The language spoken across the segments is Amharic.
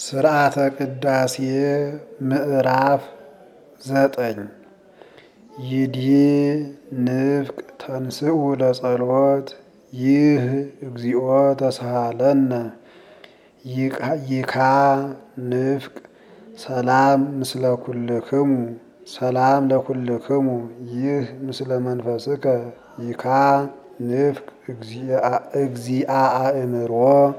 ስርዓተ ቅዳሴ ምዕራፍ ዘጠኝ ይድኅ ንፍቅ ተንሥኡ ለጸሎት ይህ እግዚኦ ተሳሃለነ ይካ ንፍቅ ሰላም ምስለ ኩልክሙ ሰላም ለኩልክሙ ይህ ምስለ መንፈስከ ይካ ንፍቅ እግዚአ አእምሮ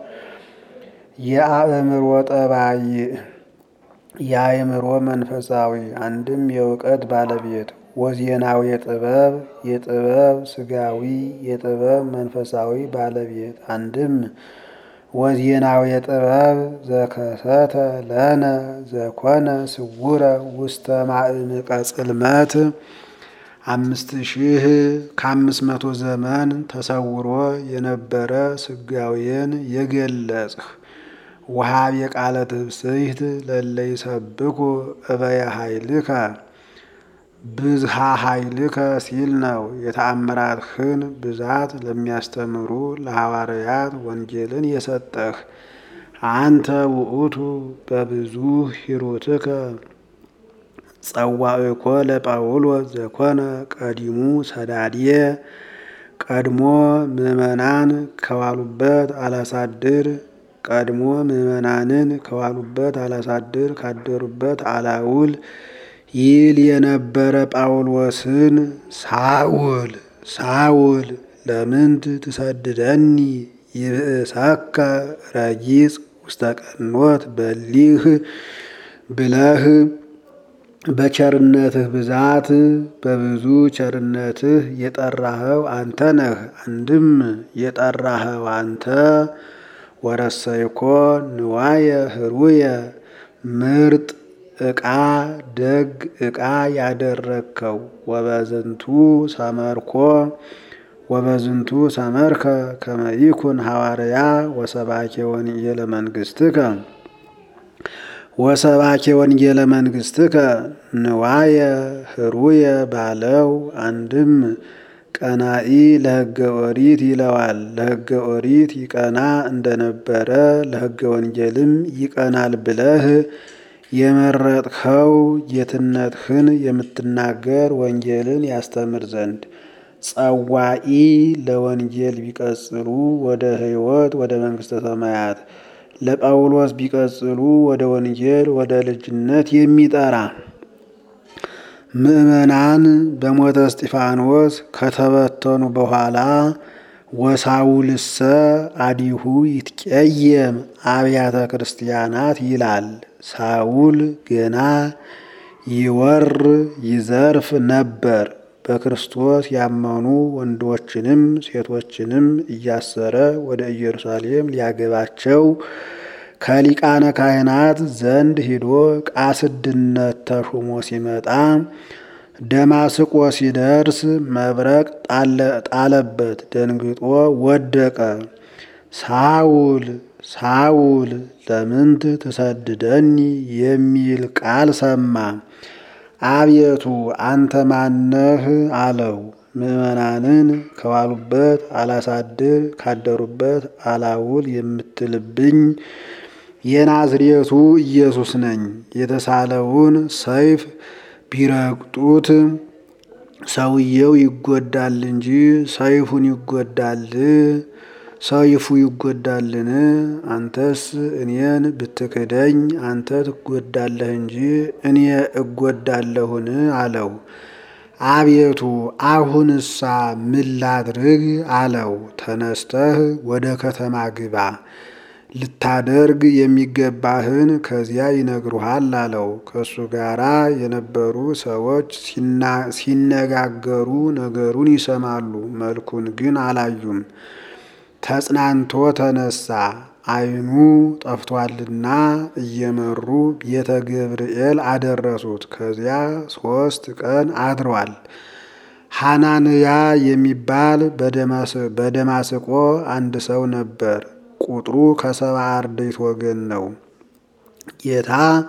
የአእምሮ ጠባይ የአእምሮ መንፈሳዊ አንድም የእውቀት ባለቤት ወዜናዊ የጥበብ የጥበብ ስጋዊ የጥበብ መንፈሳዊ ባለቤት አንድም ወዜናዊ የጥበብ ዘከሰተ ለነ ዘኮነ ስውረ ውስተ ማዕምቀ ጽልመት አምስት ሺህ ከአምስት መቶ ዘመን ተሰውሮ የነበረ ስጋዌን የገለጽህ ወሃብ የቃለ ትብስይት ለለ ይሰብኩ እበየ ኃይልከ ብዝሃ ኃይልከ ሲል ነው። የተአምራትህን ብዛት ለሚያስተምሩ ለሐዋርያት ወንጌልን የሰጠህ አንተ ውእቱ በብዙ ሂሩትከ ጸዋዕኮ ለጳውሎስ ዘኮነ ቀዲሙ ሰዳድየ ቀድሞ ምዕመናን ከዋሉበት አላሳድር ቀድሞ ምዕመናንን ከዋሉበት አላሳድር ካደሩበት አላውል ይል የነበረ ጳውሎስን ሳውል ሳውል ለምንት ትሰድደኒ ይብእሰከ ረጊጽ ውስተ ቀኖት በሊህ ብለህ በቸርነትህ ብዛት በብዙ ቸርነትህ የጠራኸው አንተ ነህ። አንድም የጠራኸው አንተ ወረሰይኮ ንዋየ ህሩየ ምርጥ ዕቃ ደግ ዕቃ ያደረግከው ወበዝንቱ ሰመርኮ ወበዝንቱ ሰመርከ ከመይኩን ሐዋርያ ወሰባኬ ወንጌለ መንግሥትከ ወሰባኬ ወንጌለ መንግሥትከ ንዋየ ህሩየ ባለው አንድም ቀናኢ ለሕገ ኦሪት ይለዋል። ለሕገ ኦሪት ይቀና እንደነበረ ለሕገ ወንጌልም ይቀናል ብለህ የመረጥኸው ጌትነትህን የምትናገር ወንጌልን ያስተምር ዘንድ ጸዋኢ ለወንጌል ቢቀጽሉ ወደ ሕይወት ወደ መንግሥተ ሰማያት ለጳውሎስ ቢቀጽሉ ወደ ወንጌል ወደ ልጅነት የሚጠራ ምዕመናን በሞተ እስጢፋኖስ ከተበተኑ በኋላ ወሳውልሰ አዲሁ ይትቀየም አብያተ ክርስቲያናት ይላል። ሳውል ገና ይወር ይዘርፍ ነበር። በክርስቶስ ያመኑ ወንዶችንም ሴቶችንም እያሰረ ወደ ኢየሩሳሌም ሊያገባቸው ከሊቃነ ካህናት ዘንድ ሂዶ ቃስድነት ተሹሞ ሲመጣ ደማስቆ ሲደርስ መብረቅ ጣለበት፣ ደንግጦ ወደቀ። ሳውል ሳውል ለምንት ትሰድደኒ የሚል ቃል ሰማ። አቤቱ አንተ ማነህ አለው። ምዕመናንን ከዋሉበት አላሳድር ካደሩበት አላውል የምትልብኝ የናዝሬቱ ኢየሱስ ነኝ። የተሳለውን ሰይፍ ቢረግጡት ሰውየው ይጎዳል እንጂ ሰይፉን ይጎዳል ሰይፉ ይጎዳልን? አንተስ እኔን ብትክደኝ አንተ ትጎዳለህ እንጂ እኔ እጎዳለሁን? አለው። አቤቱ አሁንሳ ምን ላድርግ? አለው። ተነስተህ ወደ ከተማ ግባ ልታደርግ የሚገባህን ከዚያ ይነግሩሃል አለው። ከእሱ ጋራ የነበሩ ሰዎች ሲነጋገሩ ነገሩን ይሰማሉ፣ መልኩን ግን አላዩም። ተጽናንቶ ተነሳ፣ ዓይኑ ጠፍቷልና እየመሩ ቤተ ገብርኤል አደረሱት። ከዚያ ሦስት ቀን አድሯል። ሐናንያ የሚባል በደማስቆ አንድ ሰው ነበር። ቁጥሩ ከሰባ አርድእት ወገን ነው። ጌታ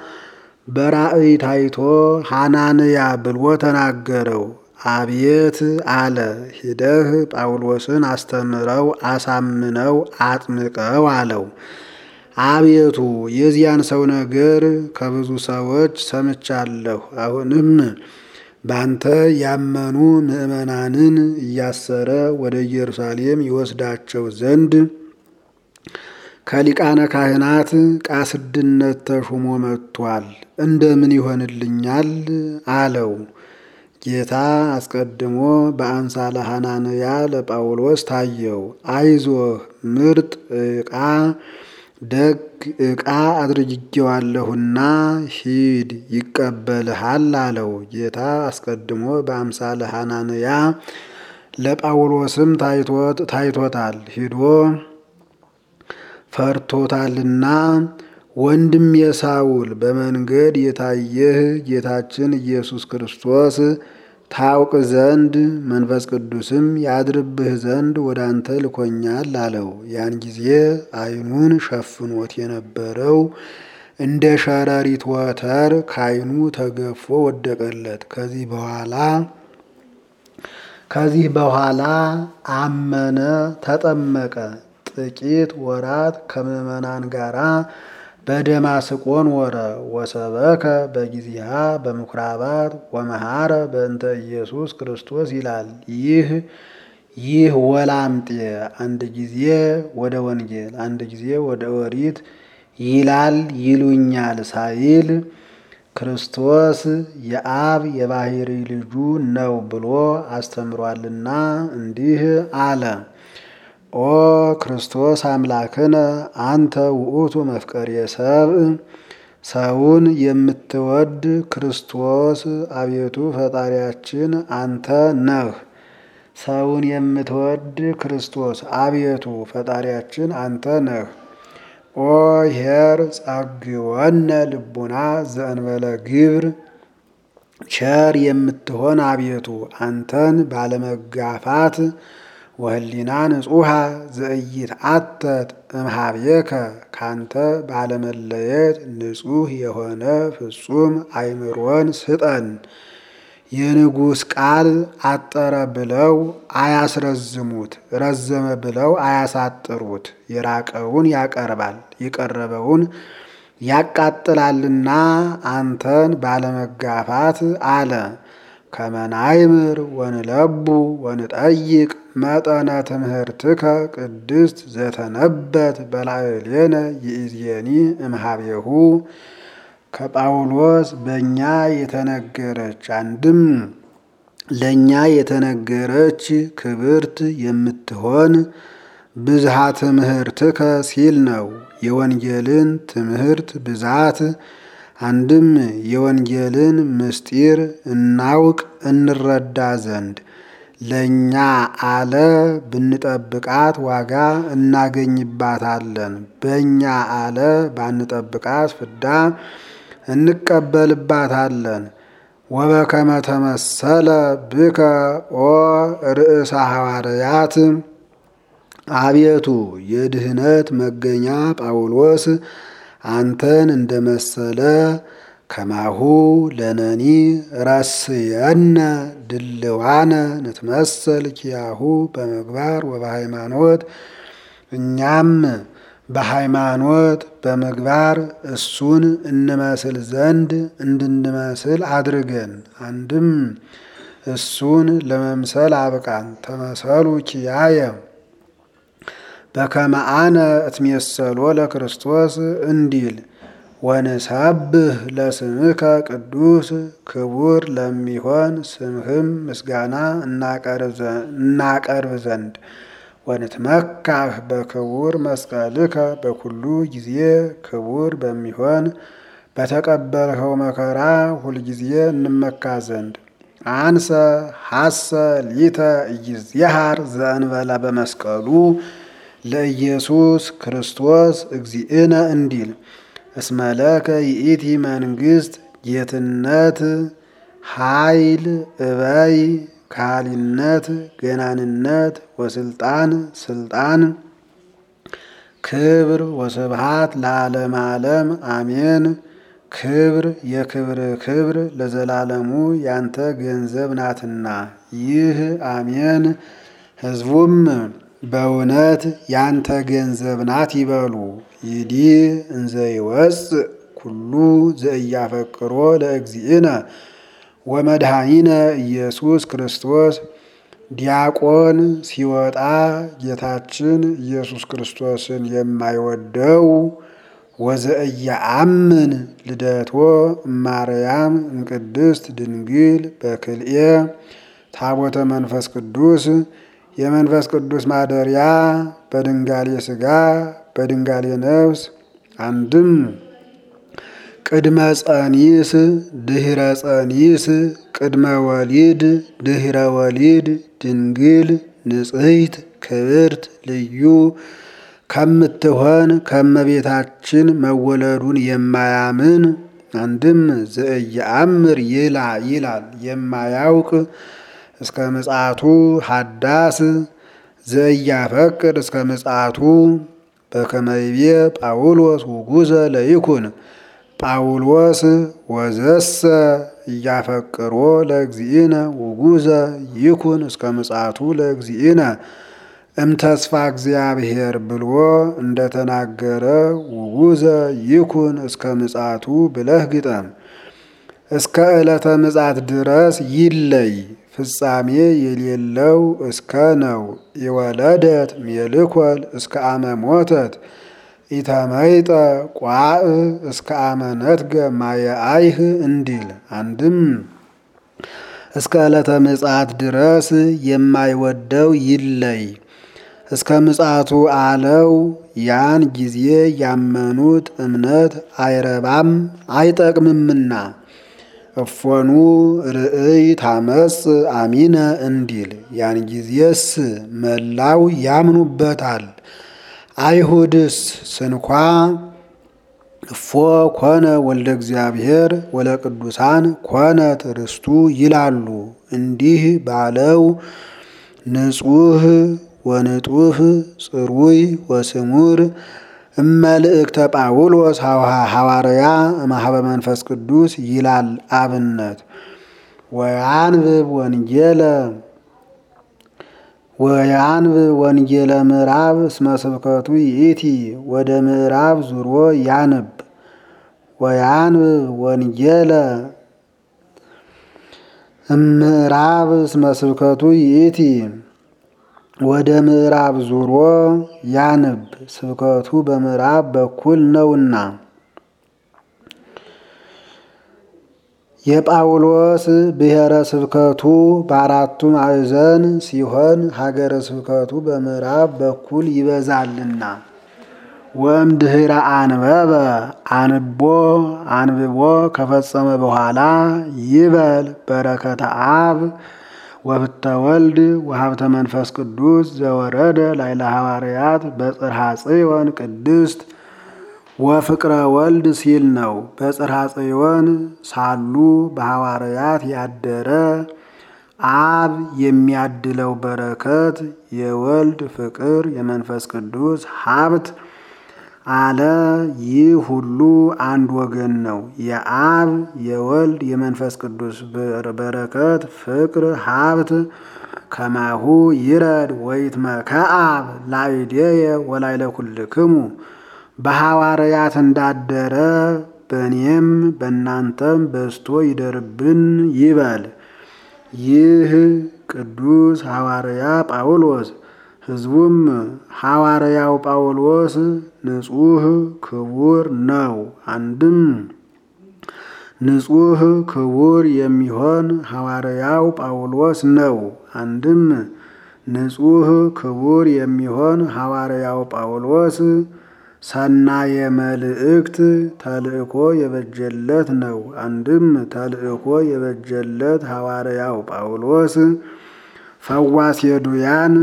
በራእይ ታይቶ ሐናንያ ብሎ ተናገረው። አቤት አለ። ሂደህ ጳውሎስን አስተምረው፣ አሳምነው፣ አጥምቀው አለው። አቤቱ የዚያን ሰው ነገር ከብዙ ሰዎች ሰምቻለሁ። አሁንም ባንተ ያመኑ ምዕመናንን እያሰረ ወደ ኢየሩሳሌም ይወስዳቸው ዘንድ ከሊቃነ ካህናት ቃስድነት ተሹሞ መጥቷል። እንደምን ይሆንልኛል አለው። ጌታ አስቀድሞ በአምሳለ ሐናንያ ለጳውሎስ ታየው። አይዞህ ምርጥ ዕቃ ደግ ዕቃ አድርጌዋለሁና ሂድ ይቀበልሃል አለው። ጌታ አስቀድሞ በአምሳለ ሐናንያ ለጳውሎስም ታይቶታል። ሂዶ ፈርቶታልና ወንድም የሳውል በመንገድ የታየህ ጌታችን ኢየሱስ ክርስቶስ ታውቅ ዘንድ መንፈስ ቅዱስም ያድርብህ ዘንድ ወደ አንተ ልኮኛል አለው። ያን ጊዜ ዓይኑን ሸፍኖት የነበረው እንደ ሸረሪት ወተር ከዓይኑ ተገፎ ወደቀለት። ከዚህ በኋላ ከዚህ በኋላ አመነ፣ ተጠመቀ። ጥቂት ወራት ከምዕመናን ጋራ በደማስቆን ወረ ወሰበከ በጊዜሃ በምኩራባት ወመሃረ በእንተ ኢየሱስ ክርስቶስ ይላል። ይህ ይህ ወላምጤ አንድ ጊዜ ወደ ወንጌል አንድ ጊዜ ወደ ኦሪት ይላል ይሉኛል ሳይል ክርስቶስ የአብ የባሕሪ ልጁ ነው ብሎ አስተምሯልና እንዲህ አለ። ኦ ክርስቶስ አምላክነ አንተ ውእቱ መፍቀሬ ሰብእ፣ ሰውን የምትወድ ክርስቶስ አቤቱ ፈጣሪያችን አንተ ነህ። ሰውን የምትወድ ክርስቶስ አቤቱ ፈጣሪያችን አንተ ነህ። ኦ ኄር ጸግወነ ልቡና ዘእንበለ ግብር፣ ቸር የምትሆን አቤቱ አንተን ባለመጋፋት ወህሊና ንጹሐ ዘኢይትዓተት እምኀቤከ ካንተ ባለመለየት ንጹሕ የሆነ ፍጹም አእምሮን ስጠን። የንጉሥ ቃል አጠረ ብለው አያስረዝሙት፣ ረዘመ ብለው አያሳጥሩት። የራቀውን ያቀርባል፣ የቀረበውን ያቃጥላልና አንተን ባለመጋፋት አለ። ከመናይምር ወንለቡ ወንጠይቅ መጠነ ትምህርትከ ቅድስት ዘተነበት በላዕሌነ ይእዜኒ እምኀቤሁ ከጳውሎስ በእኛ የተነገረች አንድም ለእኛ የተነገረች ክብርት የምትሆን ብዝሃ ትምህርትከ ሲል ነው። የወንጌልን ትምህርት ብዛት አንድም የወንጌልን ምስጢር እናውቅ እንረዳ ዘንድ ለእኛ አለ ብንጠብቃት ዋጋ እናገኝባታለን። በእኛ አለ ባንጠብቃት ፍዳ እንቀበልባታለን። ወበከመ ተመሰለ ብከ ኦ ርእሰ ሐዋርያት አቤቱ የድህነት መገኛ ጳውሎስ አንተን እንደመሰለ ከማሁ ለነኒ ረስየነ ድልዋነ ንትመሰል ኪያሁ በምግባር ወበሃይማኖት እኛም በሃይማኖት በምግባር እሱን እንመስል ዘንድ እንድንመስል አድርገን። አንድም እሱን ለመምሰል አብቃን። ተመሰሉ ኪያየ በከመ አነ እትሜሰሎ ለክርስቶስ እንዲል ወንሰብህ ለስምከ ቅዱስ ክቡር ለሚሆን ስምህም ምስጋና እናቀርብ ዘንድ ወንትመካህ በክቡር መስቀልከ በኩሉ ጊዜ ክቡር በሚሆን በተቀበልኸው መከራ ሁልጊዜ እንመካ ዘንድ አንሰ ሐሰ ሊተ ኢይዝየሃር ዘእንበለ በመስቀሉ ለኢየሱስ ክርስቶስ እግዚእነ እንዲል እስመለከ ይእቲ መንግስት ጌትነት ኃይል እበይ ካህሊነት ገናንነት ወስልጣን ስልጣን ክብር ወስብሃት ለዓለም ዓለም አሜን። ክብር የክብር ክብር ለዘላለሙ ያንተ ገንዘብ ናትና ይህ አሜን። ሕዝቡም በእውነት ያንተ ገንዘብ ናት ይበሉ። ይዲ እንዘ ይወፅእ ኩሉ ዘእያፈቅሮ ለእግዚእነ ወመድኃኒነ ኢየሱስ ክርስቶስ ዲያቆን ሲወጣ ጌታችን ኢየሱስ ክርስቶስን የማይወደው ወዘእያአምን ልደቶ እማርያም እምቅድስት ድንግል በክልኤ ታቦተ መንፈስ ቅዱስ የመንፈስ ቅዱስ ማደሪያ በድንጋሌ ሥጋ በድንጋሌ ነፍስ አንድም ቅድመ ጸኒስ ድህረ ጸኒስ ቅድመ ወሊድ ድህረ ወሊድ ድንግል ንጽሕት ክብርት ልዩ ከምትሆን ከመቤታችን መወለዱን የማያምን አንድም ዘእየአምር ይላ ይላል የማያውቅ እስከ ምጽአቱ ሀዳስ ዘእያፈቅር እስከ ምጽአቱ በከመይቤ ጳውሎስ ውጉዘ ለይኩን ጳውሎስ ወዘሰ እያፈቅሮ ለእግዚእነ ውጉዘ ይኩን እስከ ምጽአቱ ለእግዚእነ እምተስፋ እግዚአብሔር ብሎ እንደተናገረ ውጉዘ ይኩን እስከ ምጽአቱ ብለህ ግጠም። እስከ ዕለተ ምጽአት ድረስ ይለይ ፍጻሜ የሌለው እስከ ነው። የወለደት ሜልኮል እስከ አመ ሞተት ኢተመይጠ ቋእ እስከ አመ ነትገ ማየአይህ እንዲል አንድም እስከ ዕለተ ምጽአት ድረስ የማይወደው ይለይ እስከ ምጽአቱ አለው። ያን ጊዜ ያመኑት እምነት አይረባም አይጠቅምምና እፎኑ ርእይ ታመጽ አሚነ እንዲል ያን ጊዜስ መላው ያምኑበታል። አይሁድስ ስንኳ እፎ ኮነ ወልደ እግዚአብሔር ወለቅዱሳን ኮነት ርስቱ ይላሉ። እንዲህ ባለው ንጹሕ ወንጡህ ጽሩይ ወስሙር እመልእክተ ጳውሎስ ሐዋርያ እምኀበ መንፈስ ቅዱስ ይላል አብነት ወያንብብ ወንጌለ ወያንብብ ወንጌለ ምዕራብ እስመ ስብከቱ ይእቲ ወደ ምዕራብ ዙሮ ያንብ ወያንብብ ወንጌለ ምዕራብ እስመ ስብከቱ ይእቲ ወደ ምዕራብ ዙሮ ያንብ ስብከቱ በምዕራብ በኩል ነውና። የጳውሎስ ብሔረ ስብከቱ በአራቱ ማዕዘን ሲሆን ሀገረ ስብከቱ በምዕራብ በኩል ይበዛልና። ወእምድኅረ አንበበ አንቦ አንብቦ ከፈጸመ በኋላ ይበል በረከተ አብ ወፍተ ወልድ ወሀብተ መንፈስ ቅዱስ ዘወረደ ላይለ ሐዋርያት በጽርሐ ጽዮን ቅድስት ወፍቅረ ወልድ ሲል ነው። በጽርሐ ጽዮን ሳሉ በሐዋርያት ያደረ አብ የሚያድለው በረከት የወልድ ፍቅር የመንፈስ ቅዱስ ሀብት አለ። ይህ ሁሉ አንድ ወገን ነው። የአብ የወልድ የመንፈስ ቅዱስ በረከት ፍቅር ሀብት ከማሁ ይረድ ወይትመከአብ ላዕሌየ ወላዕለ ኩልክሙ በሐዋርያት እንዳደረ በእኔም በእናንተም በዝቶ ይደርብን ይበል። ይህ ቅዱስ ሐዋርያ ጳውሎስ ሕዝቡም ሐዋርያው ጳውሎስ ንጹሕ ክቡር ነው። አንድም ንጹሕ ክቡር የሚሆን ሐዋርያው ጳውሎስ ነው። አንድም ንጹሕ ክቡር የሚሆን ሐዋርያው ጳውሎስ ሰናየ መልእክት ተልእኮ የበጀለት ነው። አንድም ተልእኮ የበጀለት ሐዋርያው ጳውሎስ ፈዋሴ ዱያን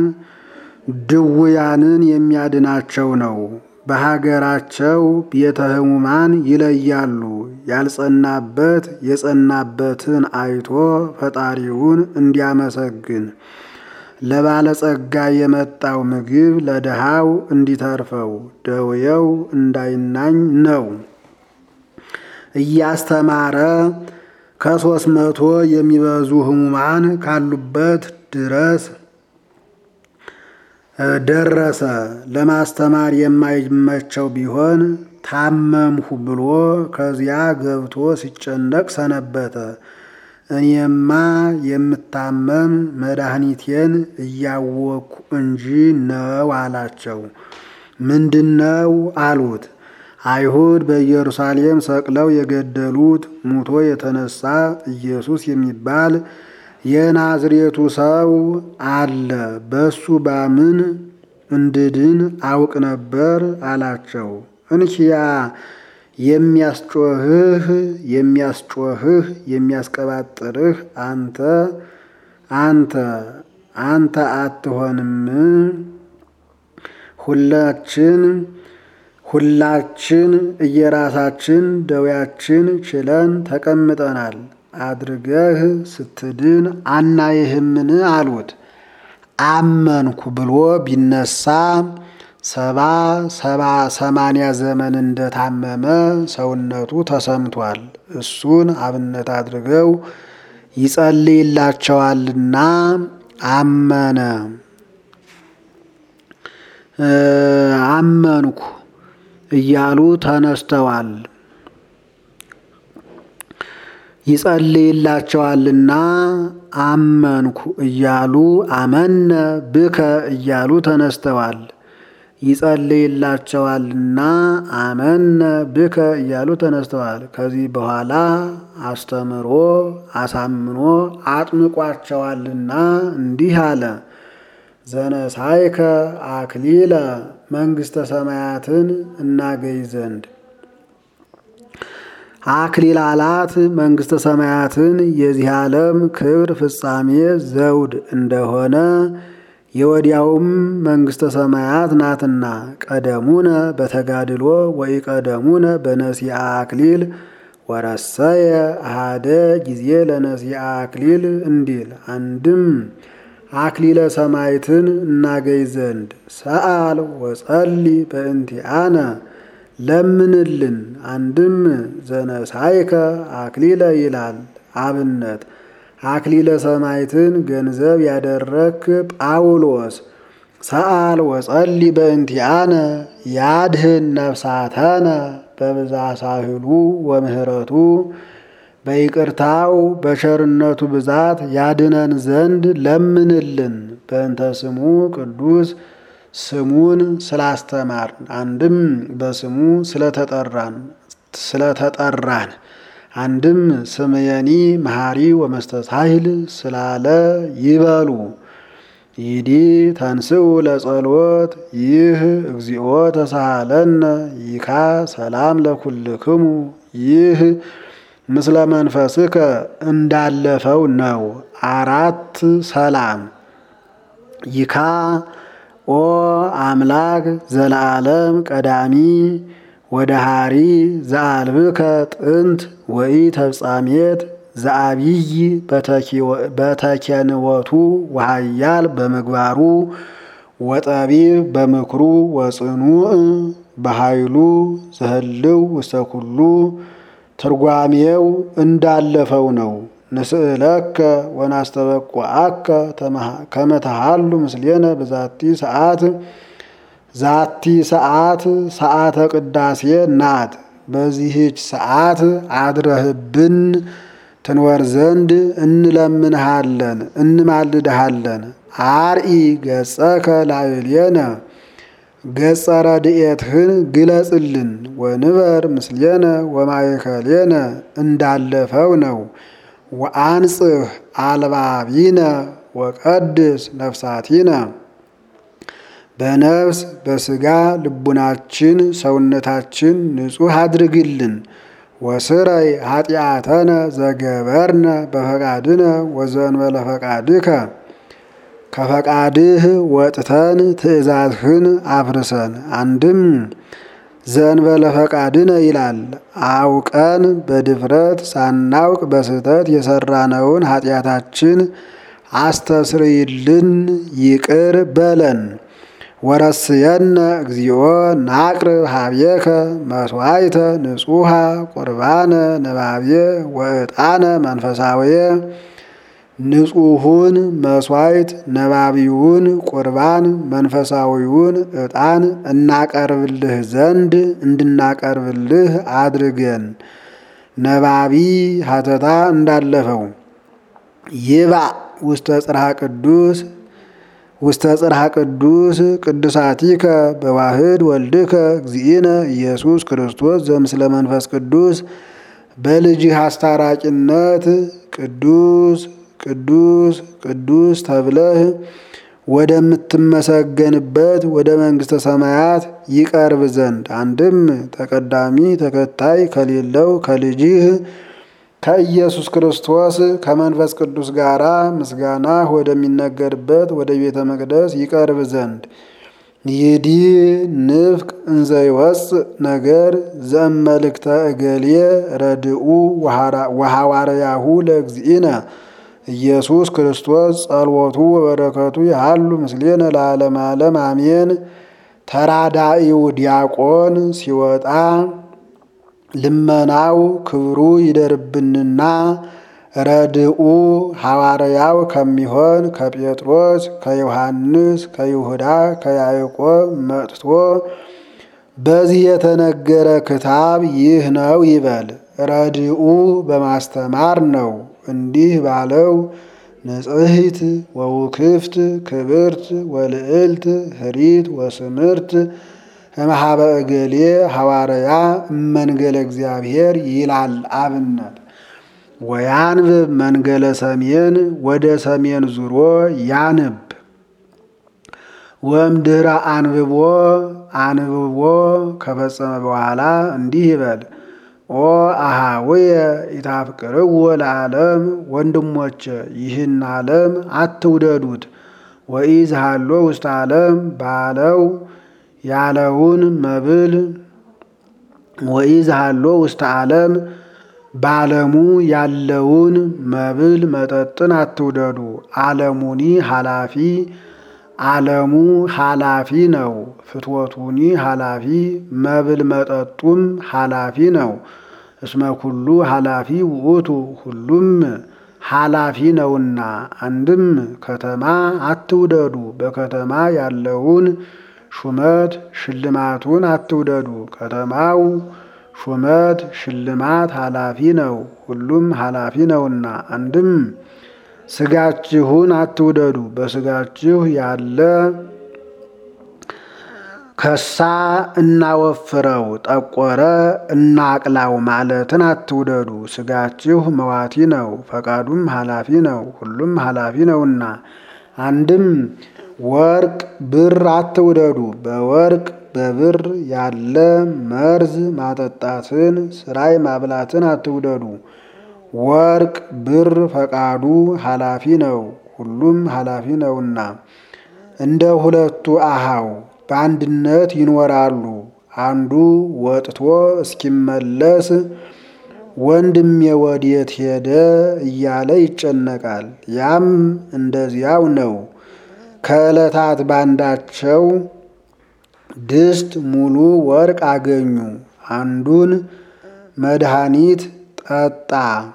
ድውያንን የሚያድናቸው ነው። በሀገራቸው ቤተ ሕሙማን ይለያሉ። ያልጸናበት የጸናበትን አይቶ ፈጣሪውን እንዲያመሰግን ለባለጸጋ የመጣው ምግብ ለድሃው እንዲተርፈው ደውየው እንዳይናኝ ነው። እያስተማረ ከሦስት መቶ የሚበዙ ሕሙማን ካሉበት ድረስ ደረሰ። ለማስተማር የማይመቸው ቢሆን ታመምሁ ብሎ ከዚያ ገብቶ ሲጨነቅ ሰነበተ። እኔማ የምታመም መድኃኒቴን እያወቅኩ እንጂ ነው አላቸው። ምንድነው አሉት። አይሁድ በኢየሩሳሌም ሰቅለው የገደሉት ሙቶ የተነሳ ኢየሱስ የሚባል የናዝሬቱ ሰው አለ። በሱ ባምን እንድድን አውቅ ነበር አላቸው። እንኪያ የሚያስጮህህ የሚያስጮህህ የሚያስቀባጥርህ አንተ አንተ አንተ አትሆንም። ሁላችን ሁላችን እየራሳችን ደዌያችን ችለን ተቀምጠናል። አድርገህ ስትድን አናይህምን አሉት። አመንኩ ብሎ ቢነሳ ሰባ ሰባ ሰማንያ ዘመን እንደታመመ ሰውነቱ ተሰምቷል። እሱን አብነት አድርገው ይጸልይላቸዋልና አመነ። አመንኩ እያሉ ተነስተዋል። ይጸልይላቸዋልና አመንኩ እያሉ አመነ ብከ እያሉ ተነስተዋል። ይጸልይላቸዋልና አመነ ብከ እያሉ ተነስተዋል። ከዚህ በኋላ አስተምሮ አሳምኖ አጥምቋቸዋልና እንዲህ አለ። ዘነሳይከ አክሊለ መንግሥተ ሰማያትን እናገኝ ዘንድ አክሊል አላት መንግሥተ ሰማያትን የዚህ ዓለም ክብር ፍጻሜ ዘውድ እንደሆነ የወዲያውም መንግሥተ ሰማያት ናትና ቀደሙነ በተጋድሎ ወይ ቀደሙነ በነሲአ አክሊል ወረሰየ አሃደ ጊዜ ለነሲአ አክሊል እንዲል አንድም አክሊለ ሰማይትን እናገኝ ዘንድ ሰአል ወጸሊ በእንቲአነ ለምንልን። አንድም ዘነሳይከ አክሊለ ይላል አብነት አክሊለ ሰማይትን ገንዘብ ያደረክ ጳውሎስ ሰአል ወጸሊ በእንቲአነ ያድህን ነፍሳተነ በብዛ ሳህሉ ወምህረቱ በይቅርታው በቸርነቱ ብዛት ያድነን ዘንድ ለምንልን። በእንተ ስሙ ቅዱስ ስሙን ስላስተማርን አንድም በስሙ ስለተጠራን ስለተጠራን አንድም ስምየኒ መሐሪ ወመስተሳሂል ስላለ ይበሉ። ይዲ ተንስኡ ለጸሎት ይህ እግዚኦ ተሳሃለነ ይካ ሰላም ለኩልክሙ ይህ ምስለ መንፈስከ እንዳለፈው ነው። አራት ሰላም ይካ ኦ አምላክ ዘለዓለም ቀዳሚ ወደ ሃሪ ዘአልብከ ጥንት ወይ ተፍጻሜት ዘአብይ በተኬንወቱ ወሃያል በምግባሩ ወጠቢብ በምክሩ ወጽኑዕ በኃይሉ ዘህልው ውስተ ኩሉ ትርጓሜው እንዳለፈው ነው። ንስእለከ ወናስተበቁዐከ ከመተሃሉ ምስሌነ በዛቲ ሰዓት ዛቲ ሰዓት ሰዓተ ቅዳሴ ናት። በዚህች ሰዓት አድረህብን ትንወር ዘንድ እንለምንሃለን እንማልድሃለን። አርኢ ገጸከ ላዕሌነ ገጸ ረድኤትህን ግለጽልን። ወንበር ምስሌነ ወማእከሌነ እንዳለፈው ነው። ወአንጽህ አልባቢነ ወቀድስ ነፍሳቲነ በነፍስ በስጋ ልቡናችን ሰውነታችን ንጹሕ አድርግልን። ወስረይ ኃጢአተነ ዘገበርነ በፈቃድነ ወዘእንበለ ፈቃድከ ከፈቃድህ ወጥተን ትእዛዝህን አፍርሰን። አንድም ዘእንበለ ፈቃድነ ይላል። አውቀን በድፍረት ሳናውቅ በስህተት የሰራነውን ኃጢአታችን አስተስርይልን፣ ይቅር በለን። ወረስየነ እግዚኦ ናቅርብ ሀብየከ መስዋዕተ ንጹሐ ቁርባነ ነባብየ ወዕጣነ መንፈሳውየ ንጹሑን መሥዋዕት ነባቢውን ቁርባን መንፈሳዊውን ዕጣን እናቀርብልህ ዘንድ እንድናቀርብልህ አድርገን። ነባቢ ሀተታ እንዳለፈው ይባ ውስተ ጽርሐ ቅዱስ ውስተ ጽርሐ ቅዱስ ቅዱሳቲከ በዋህድ ወልድከ እግዚእነ ኢየሱስ ክርስቶስ ዘምስለ መንፈስ ቅዱስ በልጅህ አስታራቂነት ቅዱስ ቅዱስ ቅዱስ ተብለህ ወደምትመሰገንበት ወደ መንግሥተ ሰማያት ይቀርብ ዘንድ አንድም ተቀዳሚ ተከታይ ከሌለው ከልጅህ ከኢየሱስ ክርስቶስ ከመንፈስ ቅዱስ ጋር ምስጋና ወደሚነገርበት ወደ ቤተ መቅደስ ይቀርብ ዘንድ ይዲ ንፍቅ እንዘ ይወፅእ ነገር ዘእመልክተ እገሌ ረድኡ ወሐዋርያሁ ለእግዚእነ ኢየሱስ ክርስቶስ ጸልወቱ ወበረከቱ ያሉ ምስሌነ ለዓለመ ዓለም አሜን። ተራዳኢው ዲያቆን ሲወጣ ልመናው ክብሩ ይደርብንና ረድኡ ሐዋርያው ከሚሆን ከጴጥሮስ ከዮሐንስ ከይሁዳ ከያዕቆብ መጥቶ በዚህ የተነገረ ክታብ ይህ ነው ይበል። ረድኡ በማስተማር ነው። እንዲህ ባለው ንጽሕት ወውክፍት ክብርት ወልዕልት ህሪት ወስምርት እምኀበ እገሌ ሐዋርያ እመንገለ እግዚአብሔር ይላል አብነት ወያንብብ መንገለ ሰሜን ወደ ሰሜን ዙሮ ያንብ ወእምድኅረ አንብቦ አንብቦ ከፈጸመ በኋላ እንዲህ ይበል ኦ አሃውየ ኢታፍቅርዎ ለዓለም ወንድሞቼ ይህን ዓለም አትውደዱት። ወኢዝሃሎ ውስተ ዓለም ባለው ያለውን መብል ወኢዝሃሎ ውስተ ዓለም በዓለሙ ያለውን መብል መጠጥን አትውደዱ። ዓለሙኒ ኃላፊ ዓለሙ ኃላፊ ነው። ፍትወቱኒ ኃላፊ መብል መጠጡም ኃላፊ ነው። እስመ ኩሉ ኃላፊ ውእቱ ሁሉም ኃላፊ ነውና። አንድም ከተማ አትውደዱ። በከተማ ያለውን ሹመት ሽልማቱን አትውደዱ። ከተማው ሹመት ሽልማት ኃላፊ ነው። ሁሉም ኃላፊ ነውና። አንድም ስጋችሁን አትውደዱ። በስጋችሁ ያለ ከሳ እናወፍረው፣ ጠቆረ እናቅላው ማለትን አትውደዱ። ስጋችሁ መዋቲ ነው፣ ፈቃዱም ኃላፊ ነው። ሁሉም ኃላፊ ነውና። አንድም ወርቅ ብር አትውደዱ። በወርቅ በብር ያለ መርዝ ማጠጣትን ስራይ ማብላትን አትውደዱ። ወርቅ ብር ፈቃዱ ኃላፊ ነው፣ ሁሉም ኃላፊ ነውና። እንደ ሁለቱ አሃው በአንድነት ይኖራሉ። አንዱ ወጥቶ እስኪመለስ ወንድሜ ወዴት ሄደ እያለ ይጨነቃል። ያም እንደዚያው ነው። ከዕለታት ባንዳቸው ድስት ሙሉ ወርቅ አገኙ። አንዱን መድኃኒት ጠጣ፣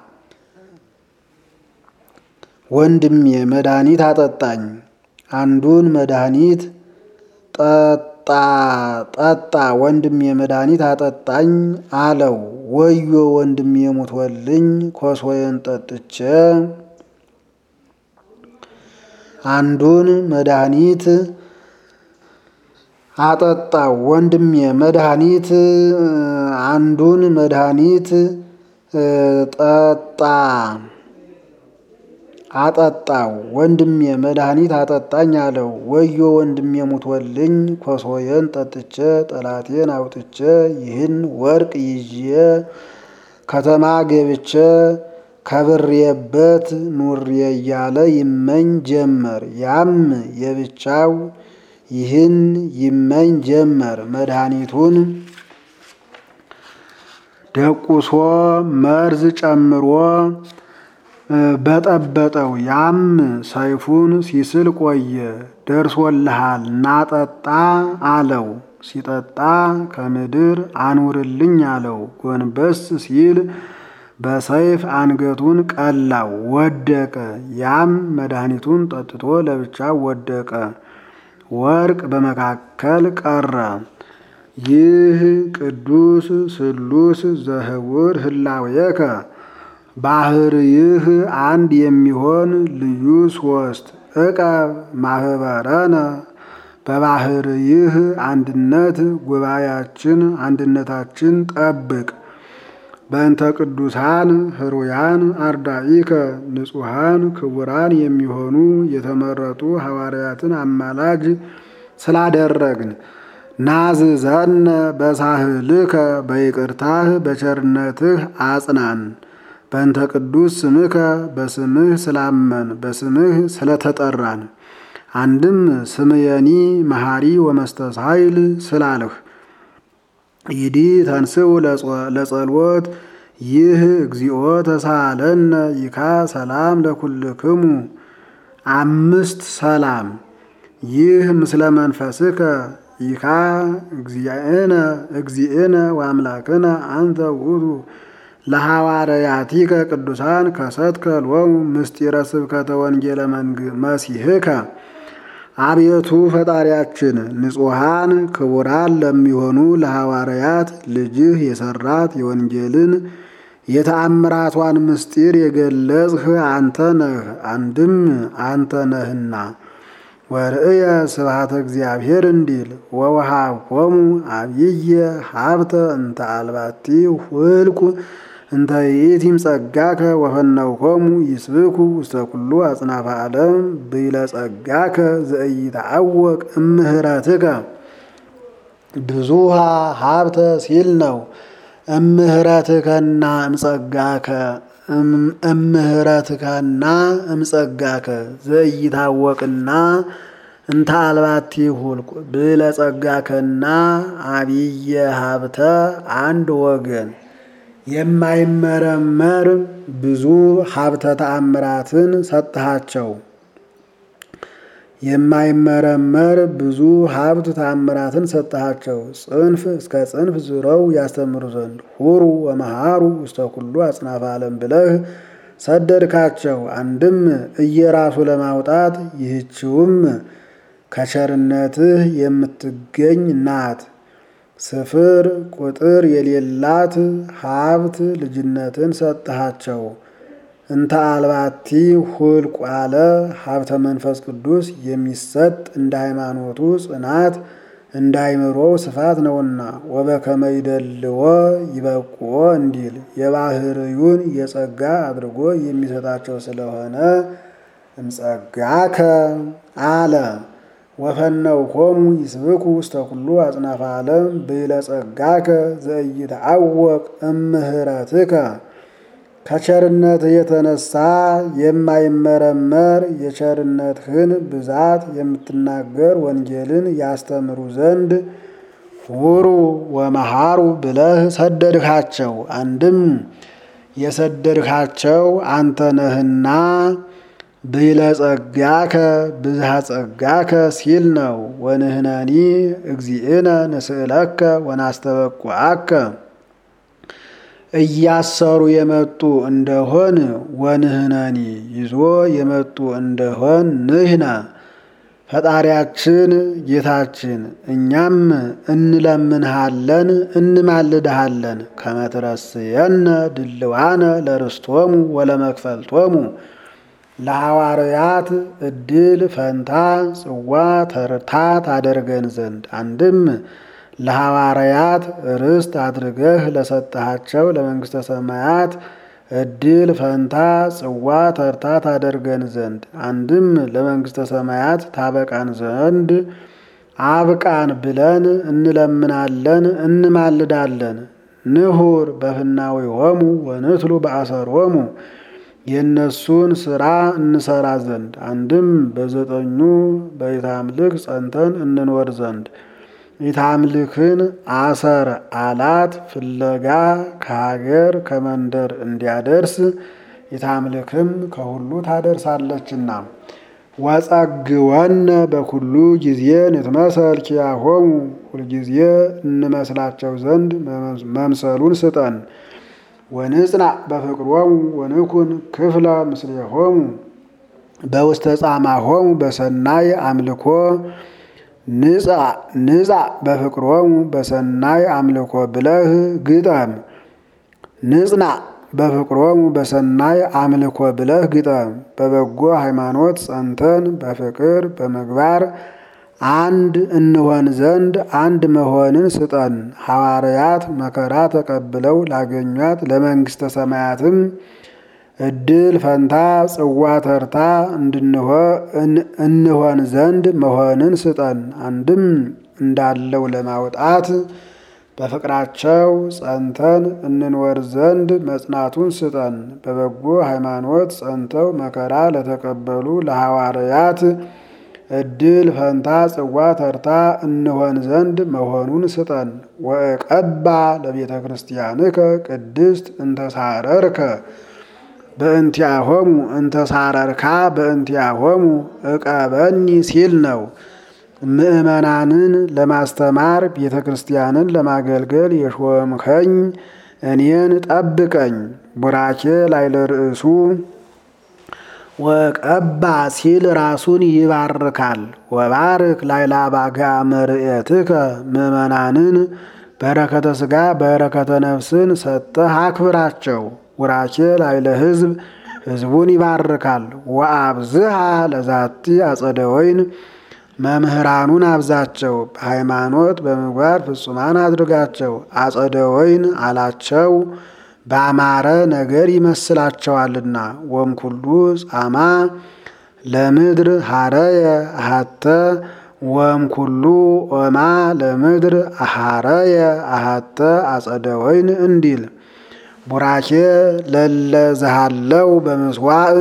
ወንድሜ መድኃኒት አጠጣኝ። አንዱን መድኃኒት ጠጣ ጠጣ፣ ወንድሜ መድኃኒት አጠጣኝ አለው። ወዮ ወንድሜ ሙቶልኝ ኮሶዬን ጠጥቼ አንዱን መድኃኒት አጠጣው ወንድሜ መድኃኒት አንዱን መድኃኒት ጠጣ አጠጣው ወንድሜ መድኃኒት አጠጣኝ አለው። ወዮ ወንድሜ ሙቶልኝ ኮሶዬን ጠጥቼ ጠላቴን አውጥቼ ይህን ወርቅ ይዤ ከተማ ገብቼ ከብሬበት ኑሬ እያለ ይመኝ ጀመር። ያም የብቻው ይህን ይመኝ ጀመር። መድኃኒቱን ደቁሶ መርዝ ጨምሮ በጠበጠው። ያም ሰይፉን ሲስል ቆየ። ደርሶልሃል ናጠጣ አለው። ሲጠጣ ከምድር አኑርልኝ አለው። ጎንበስ ሲል በሰይፍ አንገቱን ቀላው፣ ወደቀ። ያም መድኃኒቱን ጠጥቶ ለብቻው ወደቀ። ወርቅ በመካከል ቀረ። ይህ ቅዱስ ስሉስ ዘህቡር ህላዌከ ባህርይህ አንድ የሚሆን ልዩ ሶስት ዕቀብ ማህበረነ በባህርይህ አንድነት ጉባኤያችን አንድነታችን ጠብቅ። በእንተ ቅዱሳን ህሩያን አርዳኢከ ንጹሐን ክቡራን የሚሆኑ የተመረጡ ሐዋርያትን አማላጅ ስላደረግን ናዝዘነ በሳህልከ በይቅርታህ በቸርነትህ አጽናን። በእንተ ቅዱስ ስምከ በስምህ ስላመን በስምህ ስለተጠራን አንድም ስምየኒ መሐሪ ወመስተሳይል ስላልህ ይዲ ተንስኡ ለጸሎት ይህ እግዚኦ ተሳለነ ይካ ሰላም ለኩልክሙ አምስት ሰላም ይህ ምስለ መንፈስከ ይካ እግዚእነ እግዚእነ ወአምላክነ አንተ ውእቱ ለሐዋርያቲከ ቅዱሳን ከሰትከ ሎሙ ምስጢረ ስብከተ ወንጌለ መሲሕከ አቤቱ ፈጣሪያችን ንጹሐን ክቡራን ለሚሆኑ ለሐዋርያት ልጅህ የሰራት የወንጌልን የተአምራቷን ምስጢር የገለጽህ አንተ ነህ፣ አንድም አንተ ነህና። ወርእየ ስብሐተ እግዚአብሔር እንዲል ወወሃብኮሙ አብይየ ሀብተ እንተ አልባቲ ሁልቁ እንተ ይእቲም ጸጋከ ወፈነውኮሙ ይስብኩ ውስተ ኩሉ አጽናፈ ዓለም ብይለ ጸጋከ ዘኢይትዐወቅ እምህረትከ ብዙሃ ሀብተ ሲል ነው። እምህረትከና እምጸጋከ እምህረትከና እምጸጋከ ዘኢይታወቅና እንተ አልባቲ ሁልቁ ብለ ጸጋከና አብየ ሀብተ አንድ ወገን የማይመረመር ብዙ ሀብተ ተአምራትን ሰጥሃቸው። የማይመረመር ብዙ ሀብት ተአምራትን ሰጥሃቸው። ጽንፍ እስከ ጽንፍ ዙረው ያስተምሩ ዘንድ ሁሩ ወመሃሩ ውስተ ኩሉ አጽናፈ ዓለም ብለህ ሰደድካቸው። አንድም እየራሱ ለማውጣት ይህችውም ከቸርነትህ የምትገኝ ናት። ስፍር ቁጥር የሌላት ሀብት ልጅነትን ሰጥሃቸው። እንተ አልባቲ ሁልቁ አለ ሀብተ መንፈስ ቅዱስ የሚሰጥ እንደ ሃይማኖቱ ጽናት እንደ አይምሮው ስፋት ነውና ወበከመ ይደልዎ ይበቁዎ እንዲል የባህርዩን የጸጋ አድርጎ የሚሰጣቸው ስለሆነ እምጸጋከ አለ ወፈነውኮሙ ይስብኩ ውስተ ኩሉ አጽናፈ ዓለም ብለ ጸጋከ ዘኢይትዐወቅ እምህረትከ ከቸርነት የተነሳ የማይመረመር የቸርነትህን ብዛት የምትናገር ወንጌልን ያስተምሩ ዘንድ ሁሩ ወመሃሩ ብለህ ሰደድካቸው። አንድም የሰደድካቸው አንተ ነህና ብለ ጸጋከ ብዝሃ ጸጋከ ሲል ነው። ወንህነኒ እግዚእነ ንስእለከ ወናስተበቁዐከ እያሰሩ የመጡ እንደሆን ወንህነኒ ይዞ የመጡ እንደሆን ንህነ ፈጣሪያችን ጌታችን እኛም እንለምንሃለን እንማልድሃለን ከመትረስየነ ድልዋነ ለርስቶሙ ወለመክፈልቶሙ ለሐዋርያት እድል ፈንታ ጽዋ ተርታ ታደርገን ዘንድ አንድም ለሐዋርያት ርስት አድርገህ ለሰጠሃቸው ለመንግሥተ ሰማያት እድል ፈንታ ጽዋ ተርታ ታደርገን ዘንድ አንድም ለመንግሥተ ሰማያት ታበቃን ዘንድ አብቃን ብለን እንለምናለን እንማልዳለን። ንሁር በፍናዊሆሙ ወንትሉ በአሰሮሙ የእነሱን ስራ እንሰራ ዘንድ አንድም በዘጠኙ በኢታምልክ ጸንተን እንኖር ዘንድ ኢታምልክን አሰር አላት ፍለጋ ከሀገር ከመንደር እንዲያደርስ ኢታምልክም ከሁሉ ታደርሳለችና። ወጸግወነ በኩሉ ጊዜ ንትመሰል ኪያሆሙ ሁልጊዜ እንመስላቸው ዘንድ መምሰሉን ስጠን። ወንጽናዕ በፍቅሮሙ ወንኩን ክፍለ ምስሌሆሙ በውስተ ጻማሆሙ በሰናይ አምልኮ ንጻዕ በፍቅሮሙ በሰናይ አምልኮ ብለህ ግጠም። ንጽናዕ በፍቅሮሙ በሰናይ አምልኮ ብለህ ግጠም። በበጎ ሃይማኖት ጸንተን በፍቅር በምግባር አንድ እንሆን ዘንድ አንድ መሆንን ስጠን። ሐዋርያት መከራ ተቀብለው ላገኟት ለመንግሥተ ሰማያትም እድል ፈንታ ጽዋ ተርታ እንሆን ዘንድ መሆንን ስጠን። አንድም እንዳለው ለማውጣት በፍቅራቸው ጸንተን እንኖር ዘንድ መጽናቱን ስጠን። በበጎ ሃይማኖት ጸንተው መከራ ለተቀበሉ ለሐዋርያት እድል ፈንታ ጽዋ ተርታ እንሆን ዘንድ መሆኑን ስጠን። ወእቀባ ለቤተ ክርስቲያንከ ቅድስት እንተሳረርከ በእንቲአሆሙ እንተሳረርካ በእንቲአሆሙ እቀበኒ ሲል ነው። ምእመናንን ለማስተማር ቤተ ክርስቲያንን ለማገልገል የሾምከኝ እኔን ጠብቀኝ። ቡራኬ ላይ ለርእሱ ወቀባ ሲል ራሱን ይባርካል። ወባርክ ላይ ላባጋ መርኤትከ ምእመናንን በረከተ ሥጋ በረከተ ነፍስን ሰጥተህ አክብራቸው። ቡራኬ ላይ ለሕዝብ ሕዝቡን ይባርካል። ወአብዝሃ ለዛቲ አጸደ ወይን መምህራኑን አብዛቸው፣ በሃይማኖት በምግባር ፍጹማን አድርጋቸው። አጸደ ወይን አላቸው ባማረ ነገር ይመስላቸዋልና። ወምኩሉ ጻማ ለምድር ሀረየ አሃተ ወምኩሉ ኦማ ለምድር ሀረየ አሃተ አጸደ ወይን እንዲል ቡራኬ ለለዝሃለው በምስዋዕ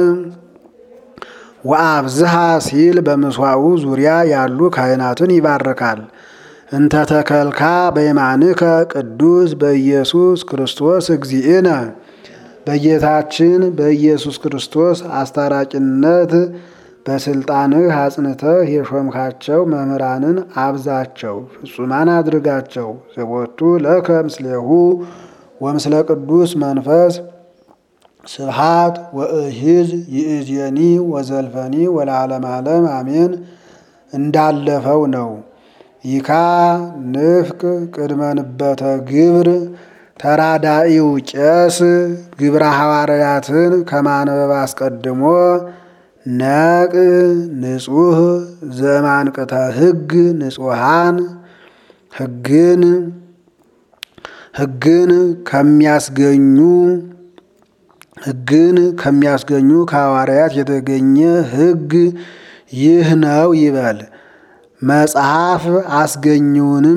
ወአብዝሃ ሲል በምስዋዑ ዙሪያ ያሉ ካህናትን ይባርካል። እንተ ተከልካ በየማንከ ቅዱስ በኢየሱስ ክርስቶስ እግዚእነ በጌታችን በኢየሱስ ክርስቶስ አስታራቂነት በስልጣንህ አጽንተህ የሾምካቸው መምህራንን አብዛቸው፣ ፍጹማን አድርጋቸው። ዘቦቱ ለከ ምስሌሁ ወምስለ ቅዱስ መንፈስ ስብሃት ወእሂዝ ይእዜኒ ወዘልፈኒ ወለዓለመ ዓለም አሜን እንዳለፈው ነው። ይካ ንፍቅ ቅድመ ንበተ ግብር ተራዳኢው ቄስ ግብረ ሐዋርያትን ከማንበብ አስቀድሞ ነቅ ንጹህ ዘማንቅተ ሕግ ንጹሃን ሕግን ሕግን ከሚያስገኙ ሕግን ከሚያስገኙ ከሐዋርያት የተገኘ ሕግ ይህ ነው ይበል። መጽሐፍ አስገኙንም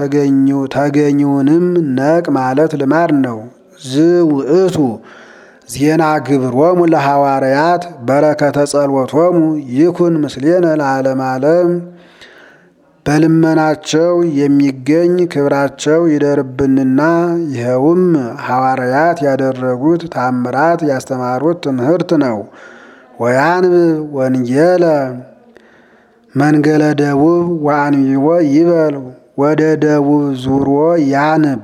ተገኙንም ነቅ ማለት ልማድ ነው። ዝውእቱ ዜና ግብሮሙ ለሐዋርያት በረከተ ጸሎቶሙ ይኩን ምስሌነ ለዓለመ ዓለም በልመናቸው የሚገኝ ክብራቸው ይደርብንና ይኸውም ሐዋርያት ያደረጉት ታምራት ያስተማሩት ትምህርት ነው። ወያንብብ ወንጌለ መንገለ ደቡብ ወአንቢቦ ይበል ወደ ደቡብ ዙሮ ያንብ።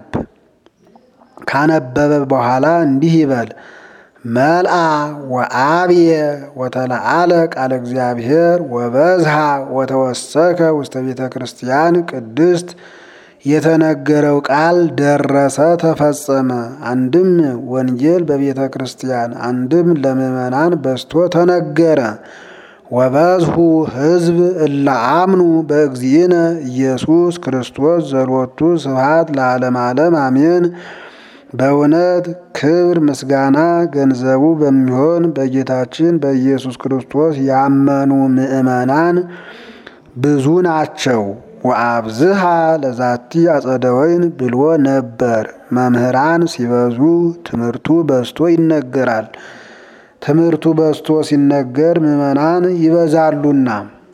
ካነበበ በኋላ እንዲህ ይበል መልአ ወአብየ ወተለአለ ቃለ እግዚአብሔር ወበዝሃ ወተወሰከ ውስተ ቤተ ክርስቲያን ቅድስት የተነገረው ቃል ደረሰ ተፈጸመ። አንድም ወንጌል በቤተ ክርስቲያን አንድም ለምዕመናን በስቶ ተነገረ። ወበዝሁ ሕዝብ እለ አምኑ በእግዚእነ ኢየሱስ ክርስቶስ ዘሎቱ ስብሐት ለዓለመ ዓለም አሜን። በእውነት ክብር ምስጋና ገንዘቡ በሚሆን በጌታችን በኢየሱስ ክርስቶስ ያመኑ ምዕመናን ብዙ ናቸው። ወአብዝሃ ለዛቲ አጸደ ወይን ብሎ ነበር። መምህራን ሲበዙ ትምህርቱ በዝቶ ይነገራል። ትምህርቱ በዝቶ ሲነገር ምዕመናን ይበዛሉና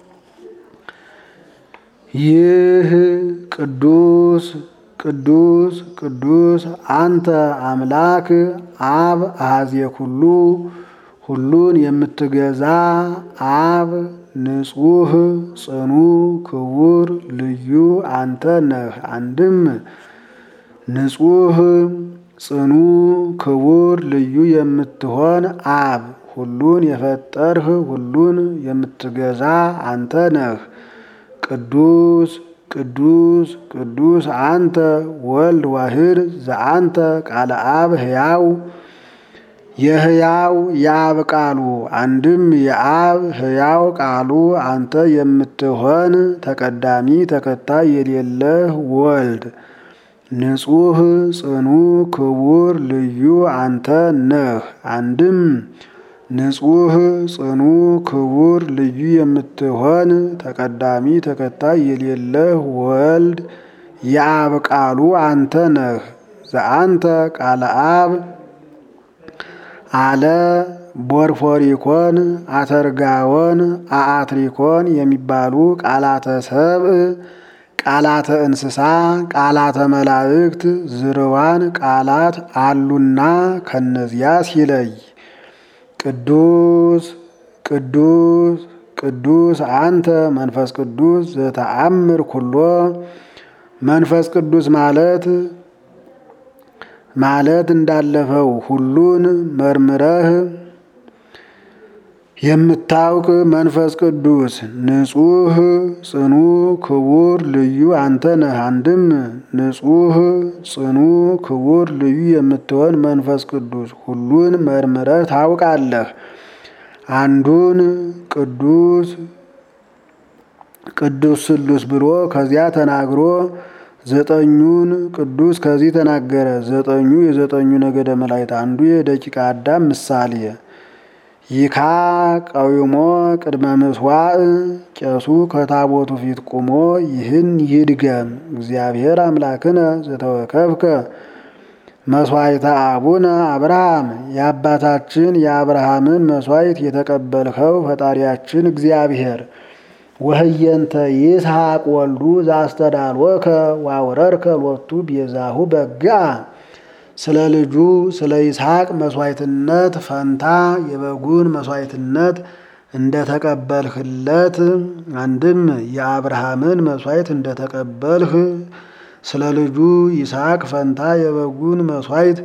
ይህ ቅዱስ ቅዱስ ቅዱስ አንተ አምላክ አብ አሐዜ ኩሉ ሁሉን የምትገዛ አብ ንጹሕ ጽኑ ክቡር ልዩ አንተ ነህ። አንድም ንጹሕ ጽኑ ክቡር ልዩ የምትሆን አብ ሁሉን የፈጠርህ ሁሉን የምትገዛ አንተ ነህ። ቅዱስ ቅዱስ ቅዱስ አንተ ወልድ ዋህድ ዘአንተ ቃለ አብ ሕያው የሕያው የአብ ቃሉ አንድም የአብ ሕያው ቃሉ አንተ የምትሆን ተቀዳሚ ተከታይ የሌለህ ወልድ ንጹሕ ጽኑ ክቡር ልዩ አንተ ነህ። አንድም ንጹሕ ጽኑ ክቡር ልዩ የምትሆን ተቀዳሚ ተከታይ የሌለህ ወልድ የአብ ቃሉ አንተ ነህ። ዘአንተ ቃለ አብ አለ ቦርፎሪኮን፣ አተርጋዎን፣ አአትሪኮን የሚባሉ ቃላተ ሰብእ፣ ቃላተ እንስሳ፣ ቃላተ መላእክት፣ ዝርዋን ቃላት አሉና ከነዚያ ሲለይ ቅዱስ ቅዱስ ቅዱስ አንተ መንፈስ ቅዱስ ዘተአምር ኩሎ መንፈስ ቅዱስ ማለት ማለት እንዳለፈው ሁሉን መርምረህ የምታውቅ መንፈስ ቅዱስ ንጹሕ ጽኑ ክቡር ልዩ አንተ ነህ። አንድም ንጹሕ ጽኑ ክቡር ልዩ የምትሆን መንፈስ ቅዱስ ሁሉን መርምረህ ታውቃለህ። አንዱን ቅዱስ ቅዱስ ስሉስ ብሎ ከዚያ ተናግሮ ዘጠኙን ቅዱስ ከዚህ ተናገረ። ዘጠኙ የዘጠኙ ነገደ መላእክት አንዱ የደቂቀ አዳም ምሳሌ ይካ ቀዊሞ ቅድመ ምስዋዕ ቄሱ ከታቦቱ ፊት ቆሞ ይህን ይድገም እግዚአብሔር አምላክነ ዘተወከፍከ መስዋዕተ አቡነ አብርሃም የአባታችን የአብርሃምን መስዋዕት የተቀበልኸው ፈጣሪያችን እግዚአብሔር ወህየንተ ይስሐቅ ወልዱ ዘአስተዳልወከ ዋውረርከ ሎቱ ቤዛሁ በግአ ስለ ልጁ ስለ ይስሐቅ መስዋዕትነት ፈንታ የበጉን መስዋዕትነት እንደተቀበልህለት አንድም የአብርሃምን መስዋዕት እንደተቀበልህ ስለ ልጁ ይስሐቅ ፈንታ የበጉን መስዋዕት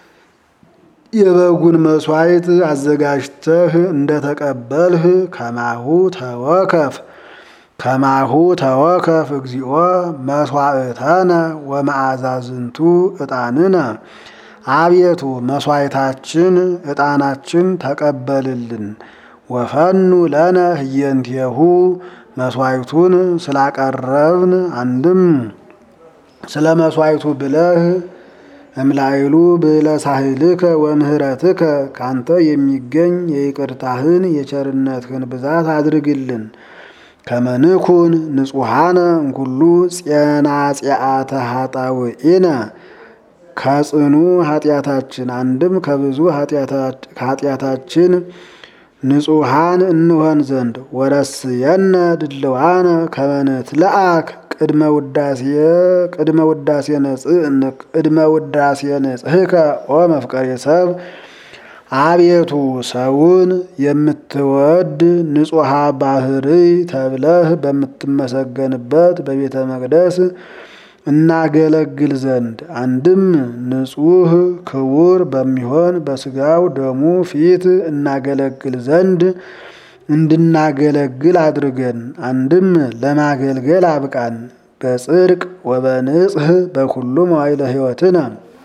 የበጉን መስዋዕት አዘጋጅተህ እንደተቀበልህ ከማሁ ተወከፍ ከማሁ ተወከፍ እግዚኦ መስዋዕተነ ወመዓዛዝንቱ ዕጣንነ አቤቱ መስዋዕታችን ዕጣናችን ተቀበልልን። ወፈኑ ለነ ህየንቴሁ መስዋዕቱን ስላቀረብን አንድም ስለ መስዋዕቱ ብለህ እምላይሉ ብለ ሳህልከ ወምህረትከ ካንተ የሚገኝ የይቅርታህን የቸርነትህን ብዛት አድርግልን። ከመንኩን ንጹሐነ እንኩሉ ጼናጼአተ ኃጣውኢነ ከጽኑ ኃጢአታችን አንድም ከብዙ ኃጢአታችን ንጹሐን እንሆን ዘንድ ወረስየነ ድልዋነ ከመነት ለአክ ቅድመ ውዳሴ ቅድመ ውዳሴ ቅድመ ውዳሴ ነጽህከ ኦ መፍቀሬ ሰብ አቤቱ ሰውን የምትወድ ንጹሐ ባህርይ ተብለህ በምትመሰገንበት በቤተ መቅደስ እናገለግል ዘንድ አንድም ንጹሕ ክቡር በሚሆን በስጋው ደሙ ፊት እናገለግል ዘንድ እንድናገለግል አድርገን አንድም ለማገልገል አብቃን። በጽድቅ ወበንጽህ በኩሉ መዋዕለ ሕይወትነ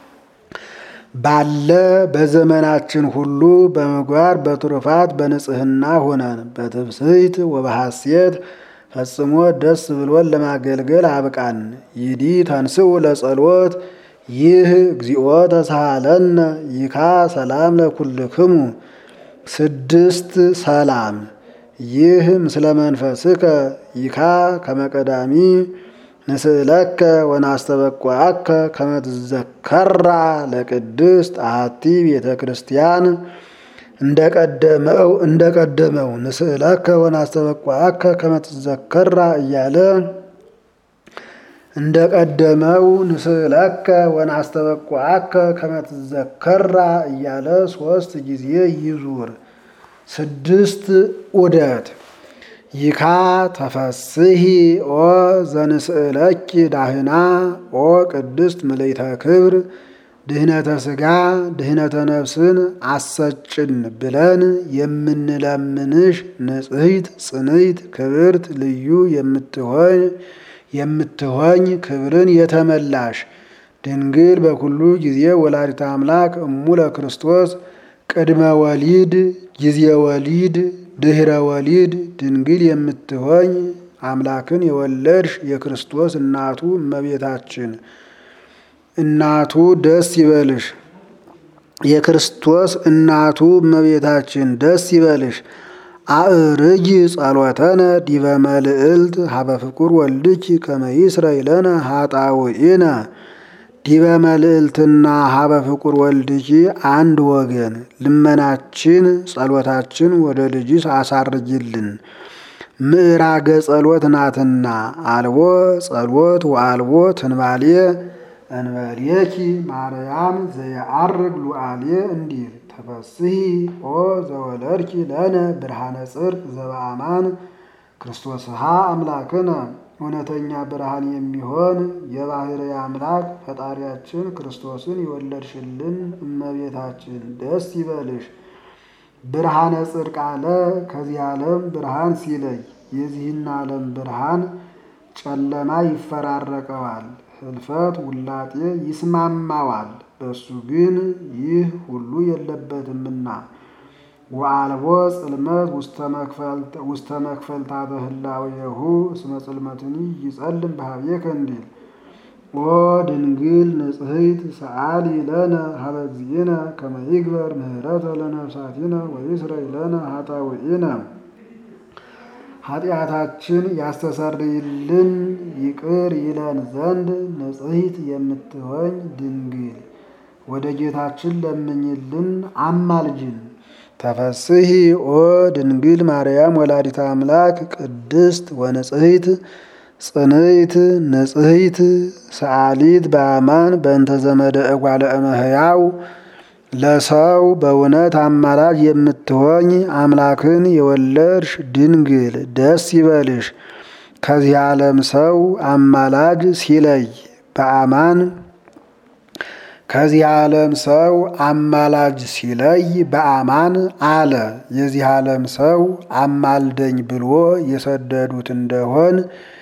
ባለ በዘመናችን ሁሉ በምግባር በትሩፋት በንጽህና ሆነን በትብስይት ወበሐሴት ፈጽሞ ደስ ብሎን ለማገልገል አብቃን። ይዲ ተንስኡ ለጸሎት ይህ እግዚኦ ተሳሃለነ ይካ ሰላም ለኩልክሙ ስድስት ሰላም ይህ ምስለ መንፈስከ ይካ ከመቀዳሚ ንስእለከ ወናስተበቋአከ ከመትዘከራ ለቅድስት አሐቲ ቤተ ክርስቲያን እንደቀደመው እንደቀደመው ንስእለከ ወናስተበቋአከ ከመትዘከራ እያለ እንደቀደመው ንስእለከ ወናስተበቋአከ ከመትዘከራ እያለ ሶስት ጊዜ ይዙር። ስድስት ዑደት ይካ ተፈስሂ ኦ ዘንስእለኪ ዳህና ኦ ቅድስት ምልዕተ ክብር ድህነተ ሥጋ ድህነተ ነፍስን አሰጭን ብለን የምንለምንሽ ንጽሕት ጽንዕት ክብርት ልዩ የምትሆን የምትሆኝ ክብርን የተመላሽ ድንግል በኩሉ ጊዜ ወላዲተ አምላክ እሙ ለክርስቶስ ቅድመ ወሊድ ጊዜ ወሊድ ድህረ ወሊድ ድንግል የምትሆኝ አምላክን የወለድሽ የክርስቶስ እናቱ እመቤታችን እናቱ ደስ ይበልሽ። የክርስቶስ እናቱ እመቤታችን ደስ ይበልሽ። አእርጊ ጸሎተነ ዲበ መልዕልት ሀበ ፍቁር ወልድኪ ከመ ይስረይ ለነ ኃጣውኢነ ዲበ መልዕልትና ሀበ ፍቁር ወልድኪ አንድ ወገን ልመናችን ጸሎታችን ወደ ልጅሽ አሳርጊልን። ምዕራገ ጸሎት ናትና አልቦ ጸሎት ወአልቦ ትንባሌ እንበሌኪ ማርያም ዘየዐርግ ሉዓሌ እንዲል ተፈስሒ ኦ ዘወለድኪ ለነ ብርሃነ ጽድቅ ዘበአማን ክርስቶስሃ አምላክነ እውነተኛ ብርሃን የሚሆን የባሕርይ አምላክ ፈጣሪያችን ክርስቶስን የወለድሽልን እመቤታችን ደስ ይበልሽ። ብርሃነ ጽድቅ አለ ከዚህ ዓለም ብርሃን ሲለይ የዚህን ዓለም ብርሃን ጨለማ ይፈራረቀዋል፣ ህልፈት ውላጤ ይስማማዋል። በሱ ግን ይህ ሁሉ የለበትምና ወአልቦ ጽልመት ውስተ መክፈልታተ ህላዌሁ እስመ ጽልመትኒ ይጸልም በኀቤከ እንዲል ኦ ድንግል ንጽሕት ሰአሊ ለነ ሀበ እግዚእነ ከመ ይግበር ምህረተ ለነፍሳቲነ ወይስረይ ለነ ኃጣውኢነ ኃጢአታችን ያስተሰርይልን ይቅር ይለን ዘንድ ንጽሕት የምትሆኝ ድንግል ወደ ጌታችን ለምኝልን አማልጅን። ተፈስሒ ኦ ድንግል ማርያም ወላዲተ አምላክ ቅድስት ወንጽሕት ጽንዕት ንጽሕት ሰአሊት በአማን በእንተ ዘመደ እጓለ እመሕያው ለሰው በእውነት አማላጅ የምትሆኝ አምላክን የወለድሽ ድንግል ደስ ይበልሽ። ከዚህ ዓለም ሰው አማላጅ ሲለይ በአማን ከዚህ ዓለም ሰው አማላጅ ሲለይ በአማን አለ። የዚህ ዓለም ሰው አማልደኝ ብሎ የሰደዱት እንደሆን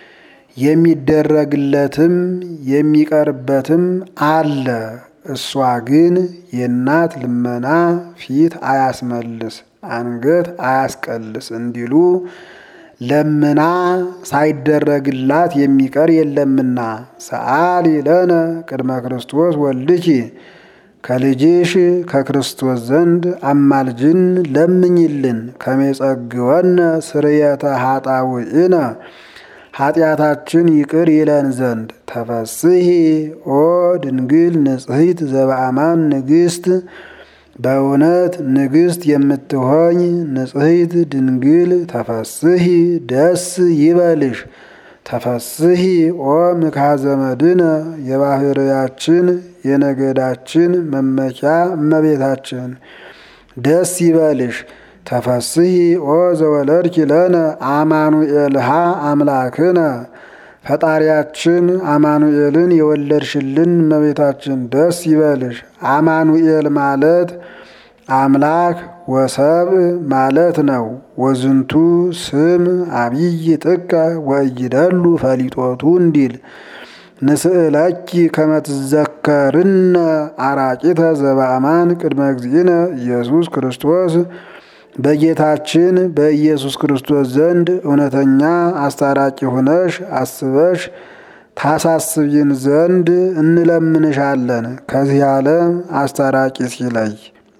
የሚደረግለትም የሚቀርበትም አለ። እሷ ግን የእናት ልመና ፊት አያስመልስ አንገት አያስቀልስ እንዲሉ ለምና ሳይደረግላት የሚቀር የለምና ሰአሊ ለነ ቅድመ ክርስቶስ ወልድኪ ከልጅሽ ከክርስቶስ ዘንድ አማልጅን ለምኝልን ከመጸግወነ ስርየተ ኃጣውኢነ ኃጢአታችን ይቅር ይለን ዘንድ ተፈስሒ ኦ ድንግል ንጽሕት ዘበአማን ንግሥት በእውነት ንግሥት የምትሆኝ ንጽሕት ድንግል ተፈስሒ ደስ ይበልሽ። ተፈስሒ ኦ ምክሐ ዘመድነ የባሕርያችን የነገዳችን መመኪያ እመቤታችን ደስ ይበልሽ። ተፈስሒ ኦ ዘወለድኪ ለነ አማኑኤልሃ አምላክነ ፈጣሪያችን አማኑኤልን የወለድሽልን እመቤታችን ደስ ይበልሽ። አማኑኤል ማለት አምላክ ወሰብእ ማለት ነው። ወዝንቱ ስም አብይ ጥቀ ወእይደሉ ፈሊጦቱ እንዲል ንስእለኪ ከመትዘከርነ አራቂተ ዘበአማን ቅድመ እግዚእነ ኢየሱስ ክርስቶስ በጌታችን በኢየሱስ ክርስቶስ ዘንድ እውነተኛ አስታራቂ ሆነሽ አስበሽ ታሳስቢን ዘንድ እንለምንሻለን። ከዚህ ዓለም አስታራቂ ሲለይ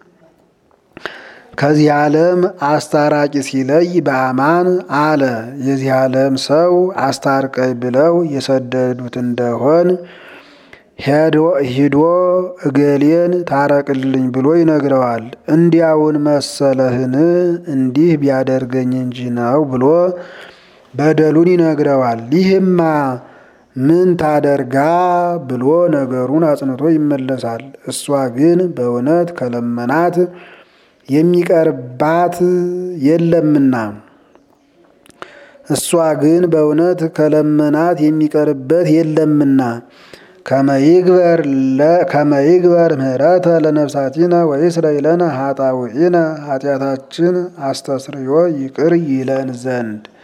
ከዚህ ዓለም አስታራቂ ሲለይ በአማን አለ። የዚህ ዓለም ሰው አስታርቀይ ብለው የሰደዱት እንደሆን ሂዶ እገሌን ታረቅልኝ ብሎ ይነግረዋል። እንዲያውን መሰለህን እንዲህ ቢያደርገኝ እንጂ ነው ብሎ በደሉን ይነግረዋል። ይህማ ምን ታደርጋ ብሎ ነገሩን አጽንቶ ይመለሳል። እሷ ግን በእውነት ከለመናት የሚቀርባት የለምና እሷ ግን በእውነት ከለመናት የሚቀርበት የለምና ከመይግበር ምህረተ ለነፍሳቲነ ወይስረይ ለነ ኃጣውኢነ ኃጢአታችን አስተስርዮ ይቅር ይለን ዘንድ